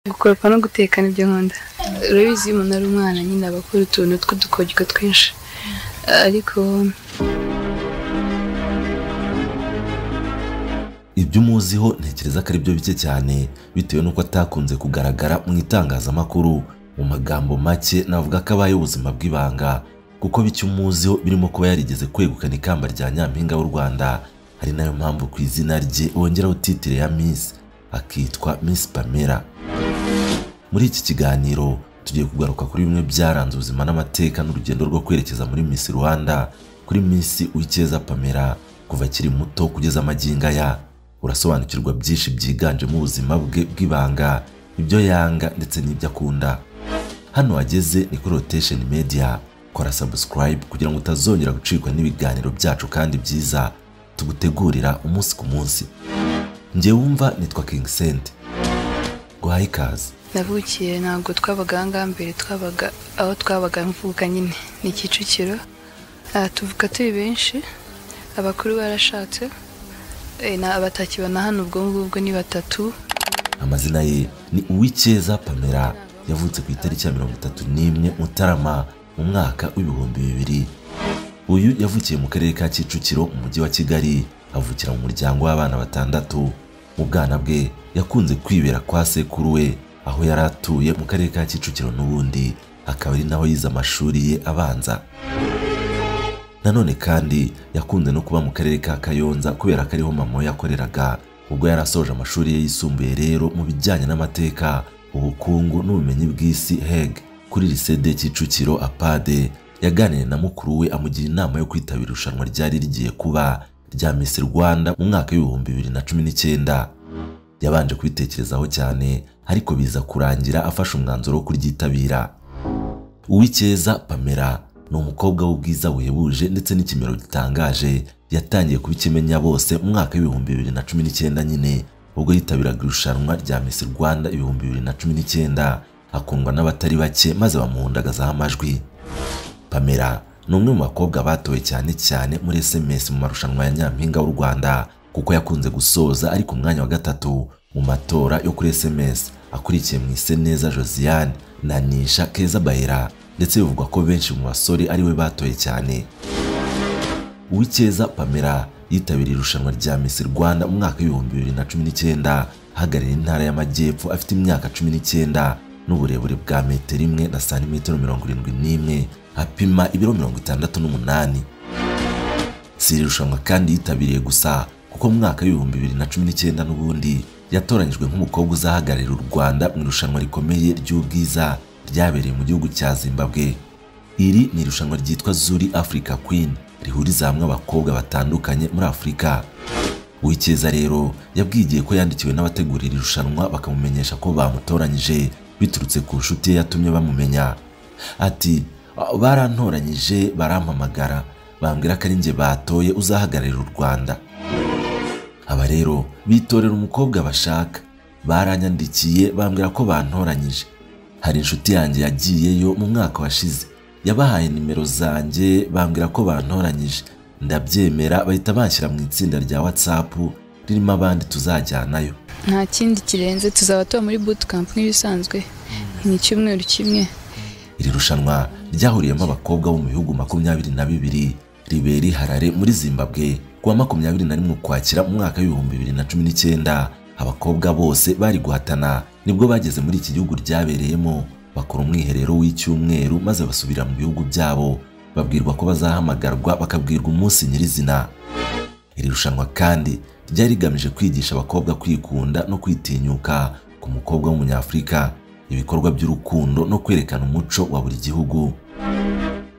gukoropa no guteka nibyo nkunda urabizi iyo umuntu ari umwana nyine aba akora utuntu tw'udukoryo twinshi ariko ibyo umuziho ntekereza ko ari byo bike cyane bitewe n'uko atakunze kugaragara mu itangazamakuru mu magambo make navuga ko abayeho ubuzima bw'ibanga kuko bike umuziho birimo kuba yarigeze kwegukana ikamba rya nyampinga w'u rwanda ari nayo mpamvu ku izina rye wongeraho titire ya misi akitwa misi pamela muri iki kiganiro tugiye kugaruka kuri bimwe byaranze ubuzima n'amateka n'urugendo rwo kwerekeza muri Miss Rwanda kuri Miss Uwicyeza Pamela kuva akiri muto kugeza amagingo aya urasobanukirwa byinshi byiganjemo ubuzima bwe bw'ibanga ibyo yanga ndetse n'ibyo akunda hano wageze ni kuri Rotation Media kora subscribe kugira ngo utazongera gucikwa n'ibiganiro byacu kandi byiza tugutegurira umunsi ku munsi njyewe wumva nitwa King Sente guhaye ikaze navukiye ntabwo twabaga aha ngaha mbere twabaga aho twabaga mvuka nyine ni kicukiro aha tuvuka turi benshi abakuru barashatse eh, na- abatakibona hano ubwo ngubwo ni batatu amazina ye ni uwicyeza pamela yavutse ku itariki ya mirongo itatu n'imwe mutarama mu mwaka w'ibihumbi bibiri uyu yavukiye mu karere ka kicukiro mu mujyi wa kigali avukira mu muryango w'abana batandatu mu bwana bwe yakunze kwibera kwa sekuru we aho yari atuye mu karere ka kicukiro n'ubundi akaba ari naho yize amashuri ye abanza nanone kandi yakunze no kuba mu karere ka kayonza kubera ko ariho mama we yakoreraga ubwo yari asoje amashuri ye yisumbuye rero mu bijyanye n'amateka ubukungu n'ubumenyi bw'isi heg kuri lycée de kicukiro apade yaganiriye na mukuru we amugira inama yo kwitabira irushanwa ryari rigiye kuba rya Miss Rwanda mu mwaka w'ibihumbi bibiri na cumi n'icyenda yabanje kubitekerezaho cyane ariko biza kurangira afashe umwanzuro wo kuryitabira Uwicyeza Pamela ni umukobwa w'ubwiza buhebuje ndetse n'ikimero gitangaje yatangiye kubikimenya bose mu mwaka w'ibihumbi bibiri na cumi n'icyenda nyine ubwo yitabiraga irushanwa rya Miss Rwanda ibihumbi bibiri na cumi n'icyenda akundwa n'abatari bake maze bamuhundagazaho amajwi Pamela ni umwe mu bakobwa batowe cyane cyane muri SMS mu marushanwa ya Nyampinga w'u Rwanda kuko yakunze gusoza ari ku mwanya wa gatatu mu matora yo kuri SMS akurikiye mu Iseneza Josiane na Nisha Keza Bahera ndetse bivugwa ko benshi mu basore ariwe batoye cyane Uwicyeza Pamela yitabiriye irushanwa rya Miss Rwanda mu mwaka w'ibihumbi bibiri na cumi n'icyenda ahagarariye intara y'amajyepfo afite imyaka cumi n'icyenda n'uburebure bwa metero imwe na santimetero mirongo irindwi n'imwe apima ibiro mirongo itandatu n'umunani si iri rushanwa kandi yitabiriye gusa kuko mu mwaka w'ibihumbi bibiri na cumi n'icyenda n'ubundi yatoranyijwe nk'umukobwa uzahagararira u Rwanda mu irushanwa rikomeye ry'ubwiza ryabereye mu gihugu cya Zimbabwe iri ni irushanwa ryitwa Zuri Africa Queen rihuriza hamwe abakobwa batandukanye muri Afurika Uwicyeza rero yabwigiye ko yandikiwe n'abategura iri rushanwa bakamumenyesha ko bamutoranyije biturutse ku nshuti ye yatumye bamumenya ati "Ah, barantoranyije barampamagara bambwira ko ari njye batoye uzahagararira u Rwanda aba rero bitorera umukobwa bashaka baranyandikiye bambwira ko bantoranyije hari inshuti yanjye yagiyeyo mu mwaka washize yabahaye nimero zanjye bambwira ko bantoranyije ndabyemera bahita banshyira mu itsinda rya whatsapp ririmo abandi tuzajyanayo nta kindi kirenze tuzaba tuba muri bootcamp nk'ibisanzwe ni icyumweru kimwe iri rushanwa ryahuriyemo abakobwa bo mu bihugu makumyabiri na bibiri ribera i harare muri zimbabwe kuwa makumyabiri na rimwe ukwakira mu mwaka w'ibihumbi bibiri na cumi n'icyenda abakobwa bose bari guhatana nibwo bageze muri iki gihugu ryabereyemo bakora umwiherero w'icyumweru maze basubira mu bihugu byabo babwirwa ko bazahamagarwa bakabwirwa umunsi nyirizina iri rushanwa kandi ryari rigamije kwigisha abakobwa kwikunda no kwitinyuka ku mukobwa w'umunyafurika ibikorwa by'urukundo no kwerekana umuco wa buri gihugu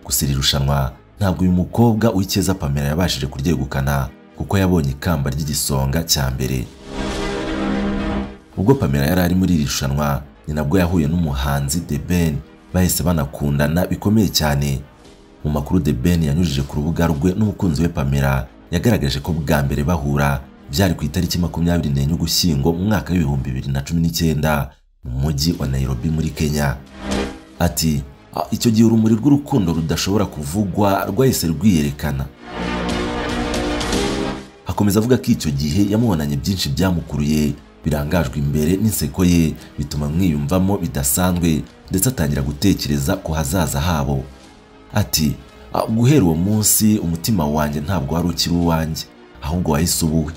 gusa iri rushanwa ntabwo uyu mukobwa w'icyeza pamela yabashije kuryegukana kuko yabonye ikamba ry'igisonga cya mbere ubwo pamela yari ari muri iri rushanwa ni nabwo yahuye n'umuhanzi The Ben bahise banakundana bikomeye cyane mu makuru The Ben yanyujije ku rubuga rwe n'umukunzi we Pamela yagaragaje ko bwa mbere bahura byari ku itariki makumyabiri n'enye ugushyingo mu mwaka w'ibihumbi bibiri na cumi n'icyenda mu mujyi wa Nairobi muri Kenya ati "Ah, icyo gihe urumuri rw'urukundo rudashobora kuvugwa rwahise rwiyerekana akomeza avuga ko icyo gihe yamubonanye byinshi byamukuruye birangajwe imbere n'inseko ye bituma mwiyumvamo bidasanzwe ndetse atangira gutekereza ku hazaza habo ati "Ah, guhera uwo munsi umutima wanjye ntabwo wari ukiri uwanjye ahubwo wahise ubuwe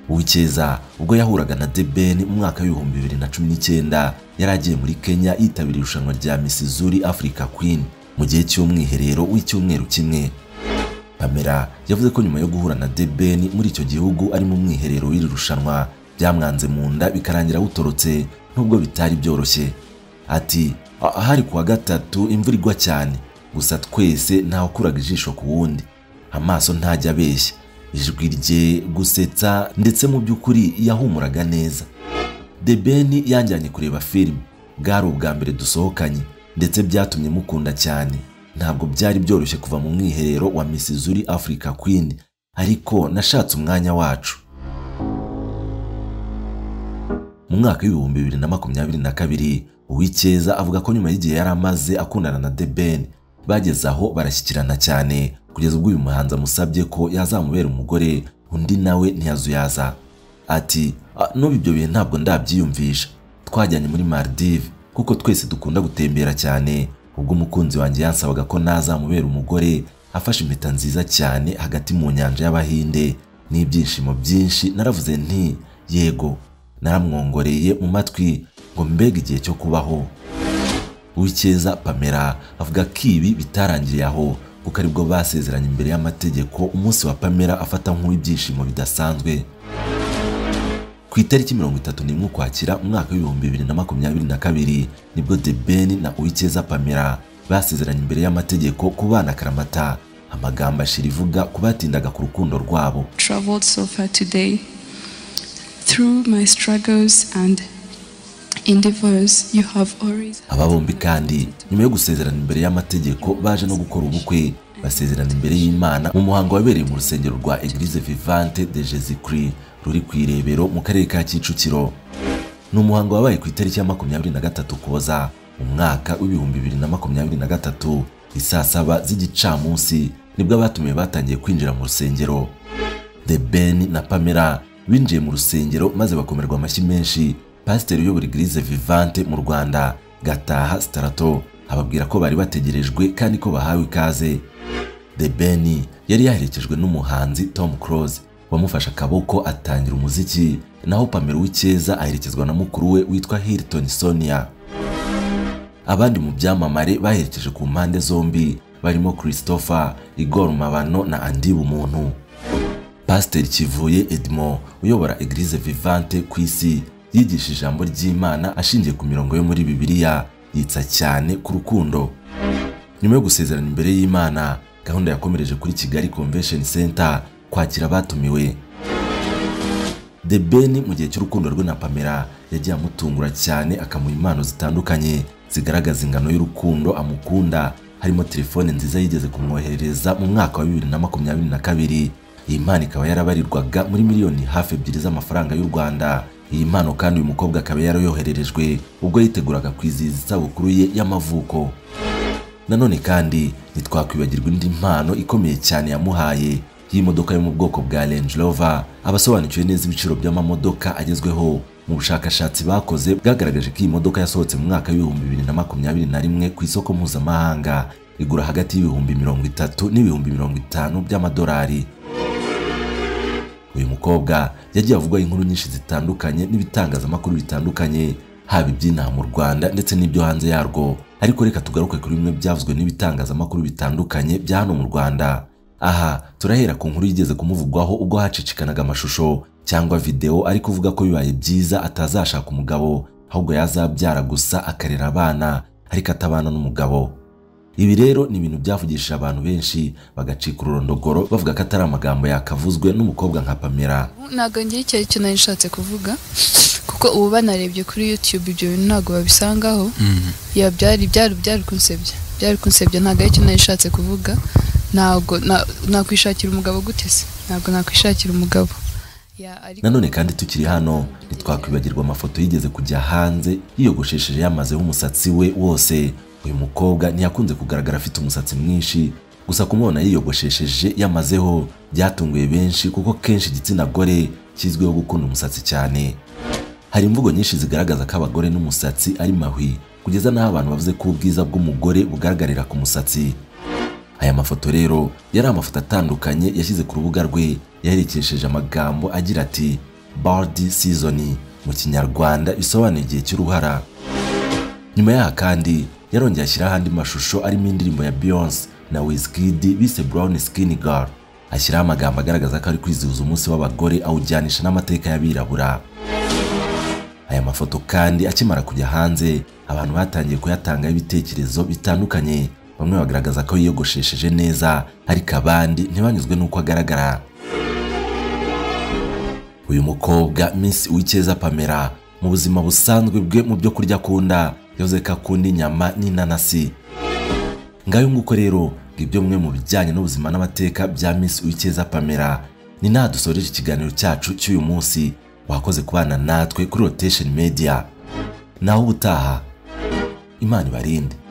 Uwicyeza ubwo yahuraga na The Ben mu mwaka w'ibihumbi bibiri na cumi n'icyenda yari agiye muri Kenya yitabira irushanwa rya Miss Zuri Africa Queen mu gihe cy'umwiherero w'icyumweru kimwe Pamela yavuze ko nyuma yo guhura na The Ben muri icyo gihugu ari mu mwiherero w'iri rushanwa byamwanze mu nda bikarangira awutorotse nubwo bitari byoroshye ati "Ah, ahari ku wa gatatu imvura igwa cyane gusa twese ntawukuraga ijisho ku wundi amaso ntajya abeshya ijwi rye gusetsa ndetse mu by'ukuri yahumuraga neza The Ben yanjyanye kureba filime bwari ubwa mbere dusohokanye ndetse byatumye mukunda cyane ntabwo byari byoroshye kuva mu mwiherero wa Miss Zuri Africa Queen ariko nashatse umwanya wacu mu mwaka w'ibihumbi bibiri na makumyabiri na kabiri Uwicyeza avuga ko nyuma y'igihe yari amaze akundana na The Ben bageze aho barashyikirana cyane kugeza ubwo uyu muhanzi amusabye ko yazamubera umugore undi nawe ntiyazuyaza ati "Ah, n'ubu ibyo bihe ntabwo ndabyiyumvisha twajyanye muri Maldives kuko twese dukunda gutembera cyane ubwo umukunzi wanjye yansabaga ko nazamubera umugore afashe impeta nziza cyane hagati mu nyanja y'Abahinde n'ibyishimo byinshi naravuze nti yego naramwongoreye mu matwi ngo mbega igihe cyo kubaho Uwicyeza Pamela avuga ko ibi bitarangiriye aho kuko aribwo basezeranye imbere y'amategeko umunsi wa Pamela afata nk'uw'ibyishimo bidasanzwe ku itariki mirongo itatu n'imwe ukwakira mu mwaka w'ibihumbi bibiri na makumyabiri na kabiri nibwo The Ben na Uwicyeza Pamela basezeranye imbere y'amategeko kubana akaramata amagambo ashira ivuga ku batindaga ku rukundo rwabo traveled so far today. Through my struggles and endeavors, you have always aba bombi kandi nyuma yo gusezerana imbere y'amategeko baje no gukora ubukwe basezerana imbere y'imana mu muhango wabereye mu rusengero rwa eglise vivante de jesus christ ruri ku irebero mu karere ka kicukiro ni umuhango wabaye ku itariki ya makumyabiri na gatatu koza mu mwaka w'ibihumbi bibiri na makumyabiri na gatatu isaa saba z'igicamunsi nibwo abatumiwe batangiye kwinjira mu rusengero The Ben na Pamela binjiye mu rusengero maze bakomerwa amashyi menshi pasiteri uyobora igirize vivante mu rwanda gataha sitarato ababwira ko bari bategerejwe kandi ko bahawe ikaze The Ben yari yaherekejwe n'umuhanzi Tom Close wamufashe akaboko atangira umuziki naho Pamela Uwicyeza aherekezwa na mukuru we witwa Hilton Sonia abandi mu byamamare baherekeje ku mpande zombi barimo christopher igor mabano na andi bumuntu pasiteri kivuye edmo uyobora eglise vivante ku isi yigisha ijambo ry'imana ashingiye ku mirongo yo muri bibiliya yitsa cyane ku rukundo nyuma yo gusezerana imbere y'imana gahunda yakomereje kuri kigali convention center kwakira abatumiwe The Ben mu gihe cy'urukundo rwe na Pamela yagiye amutungura cyane akamuha impano zitandukanye zigaragaza ingano y'urukundo amukunda harimo telefone nziza yigeze kumwoherereza mu mwaka wa bibiri na makumyabiri na kabiri iyi mpano ikaba yarabarirwaga muri miliyoni hafi ebyiri z'amafaranga y'u Rwanda iyi mpano kandi uyu mukobwa akaba yarayohererejwe ubwo yiteguraga kwizihiza isabukuru ye y'amavuko nanone kandi ntitwakwibagirwa indi mpano ikomeye cyane yamuhaye y'imodoka yo mu bwoko bwa Range Rover abasobanukiwe neza ibiciro by'amamodoka agezweho mu bushakashatsi bakoze bwagaragaje ko iyi modoka yasohotse mu mwaka w'ibihumbi bibiri na makumyabiri na rimwe ku isoko mpuzamahanga igura hagati y'ibihumbi mirongo itatu n'ibihumbi mirongo itanu by'amadolari uyu mukobwa yagiye avuga inkuru nyinshi zitandukanye n'ibitangazamakuru bitandukanye haba iby'inaha mu Rwanda ndetse n'ibyo hanze yarwo ariko reka tugaruke kuri bimwe byavuzwe n'ibitangazamakuru bitandukanye bya hano mu Rwanda aha turahera ku nkuru yigeze kumuvugwaho ubwo hacicikanaga amashusho cyangwa video ari kuvuga ko bibaye byiza atazashaka umugabo ahubwo yazabyara gusa akarera abana ariko atabana n'umugabo ibi rero ni ibintu byavugishije abantu benshi bagacika ururondogoro bavuga ko atari amagambo yakavuzwe n'umukobwa nka Pamela ntabwo ngira icyo ari cyo nari nshatse kuvuga kuko ubu banarebye kuri yutube ibyo bintu ntabwo babisangaho ya byari byari byari kunsebya byari kunsebya ntabwo ari cyo nari nshatse kuvuga ntabwo na- nakwishakira umugabo gute se ntabwo nakwishakira umugabo Ya, ariko- nanone kandi tukiri hano ntitwakwibagirwa amafoto yigeze kujya hanze yiyogoshesheje yamazeho umusatsi we wose uyu mukobwa ntiyakunze kugaragara afite umusatsi mwinshi gusa kumubona yiyogoshesheje yamazeho byatunguye benshi kuko kenshi igitsina gore kizwiho gukunda umusatsi cyane hari imvugo nyinshi zigaragaza ko abagore n'umusatsi ari mahwi kugeza n'aho abantu bavuze ko ubwiza bw'umugore bugaragarira ku musatsi aya mafoto rero yari amafoto atandukanye yashyize ku rubuga rwe yaherekesheje amagambo agira ati bardi season mu kinyarwanda bisobanuye igihe cy'uruhara nyuma yaha kandi yarongeye ashyiraho andi mashusho arimo indirimbo ya Beyonce na Wizkid bise Brown Skin Girl ashyiraho amagambo agaragaza ko ari kwizihiza umunsi w'abagore awujyanisha n'amateka y'abirabura aya mafoto kandi akimara kujya hanze abantu batangiye kuyatangaho ibitekerezo bitandukanye bamwe bagaragaza ko yiyogoshesheje neza ariko abandi ntibanyuzwe n'uko agaragara uyu mukobwa Miss Uwicyeza Pamela mu buzima busanzwe bwe mu byo kurya akunda yavuze ko akunda inyama n'inanasi ngayo nguko rero ngo ibyo mwe mu bijyanye n'ubuzima n'amateka bya Miss Uwicyeza Pamela ni naha dusoreje ikiganiro cyacu cy'uyu munsi wakoze kubana natwe kuri rotation media naho ubutaha imana ibarinde